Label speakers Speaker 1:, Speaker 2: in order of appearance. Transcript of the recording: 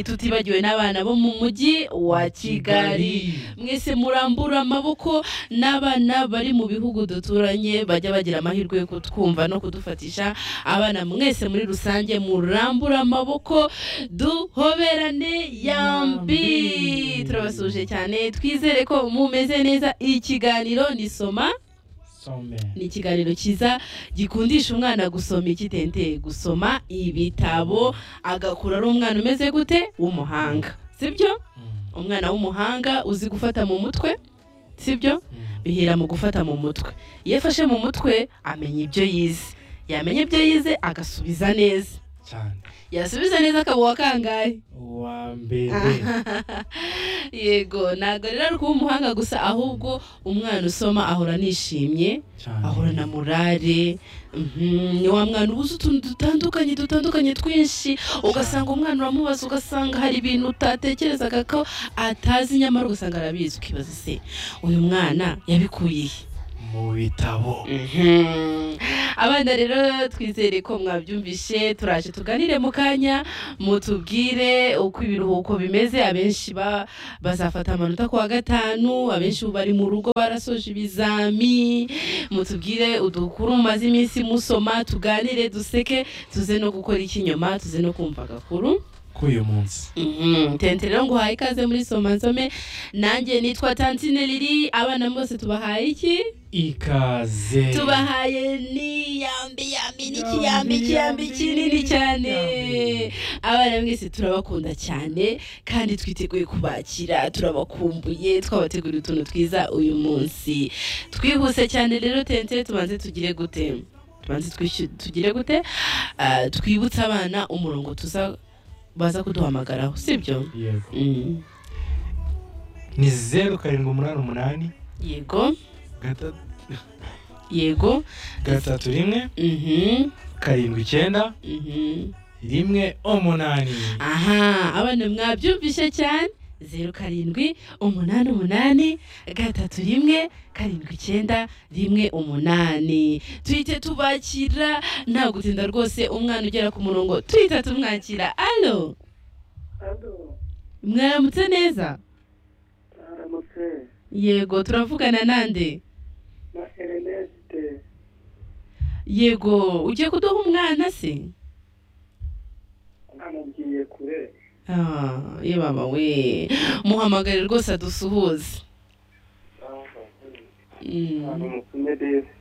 Speaker 1: tutibagiwe n'abana bo mu mujyi wa kigali mwese murambura amaboko n'abana bari mu bihugu duturanye bajya bagira amahirwe yo kutwumva no kudufatisha abana mwese muri rusange murambura amaboko duhoberane yambi turabasuje cyane twizere ko mumeze neza ikiganiro nisoma ni ikiganiro cyiza gikundisha umwana gusoma ikitente gusoma ibitabo agakura ari umwana umeze gute w'umuhanga sibyo umwana w'umuhanga uzi gufata mu mutwe sibyo bihera mu gufata mu mutwe iyo afashe mu mutwe amenya ibyo yize yamenya ibyo yize agasubiza neza
Speaker 2: cyane
Speaker 1: yasubiza neza akaba uwakangaye
Speaker 2: uwa mbere
Speaker 1: yego ntabwo rero ari kuba umuhanga gusa ahubwo umwana usoma ahora anishimye
Speaker 2: cyane
Speaker 1: ahora na morale mhm, ni wa mwana ubuze utuntu dutandukanye dutandukanye twinshi ugasanga umwana uramubaza ugasanga hari ibintu utatekerezaga ko atazi nyamara ugasanga arabizi ukibaza se uyu mwana yabikuye he
Speaker 2: mu bitabo
Speaker 1: abana rero twizere ko mwabyumvishe turaje tuganire mu kanya mutubwire uko ibiruhuko bimeze abenshi ba- bazafata amanota ku wa gatanu abenshi ubu bari mu rugo barasoje ibizami mutubwire udukuru mumaze iminsi musoma tuganire duseke tuze no gukora ikinyoma tuze no kumva agakuru
Speaker 2: k'uyu munsi
Speaker 1: Mhm, tente rero nguhaye ikaze muri soma nsome nanjye nitwa tantine riri abana bose tubahaye iki
Speaker 2: ikaze
Speaker 1: tubahaye ni yambi yambi ni
Speaker 2: Yambi,
Speaker 1: kiyambi kiyambi
Speaker 2: yambi,
Speaker 1: kinini cyane
Speaker 2: yambi.
Speaker 1: abana mwese turabakunda cyane kandi twiteguye kubakira turabakumbuye twabateguriye utuntu twiza uyu munsi twihuse cyane rero tente tubanze tugire gute tubanze twishyure tugire gute Ah, twibutse abana umurongo tuza baza kuduhamagaraho sibyo
Speaker 2: yego
Speaker 1: Mm.
Speaker 2: ni zeru karindwi umunani umunani
Speaker 1: yego
Speaker 2: gata-
Speaker 1: yego
Speaker 2: gatatu rimwe
Speaker 1: mhm
Speaker 2: karindwi icyenda
Speaker 1: mhm
Speaker 2: rimwe umunani
Speaker 1: aha abana mwabyumvishe cyane zeru karindwi umunani umunani gatatu rimwe karindwi icyenda rimwe umunani tuhite tubakira nta gutinda rwose umwana ugera ku murongo tuhita tumwakira alo
Speaker 3: Alo,
Speaker 1: mwaramutse neza
Speaker 3: aramutse
Speaker 1: yego turavugana nande
Speaker 3: na Erneste
Speaker 1: yego ugiye kuduha umwana se
Speaker 3: amubwiye kure
Speaker 1: Ah, ye baba we muhamagare rwose adusuhuze Mm.
Speaker 3: aramutse neza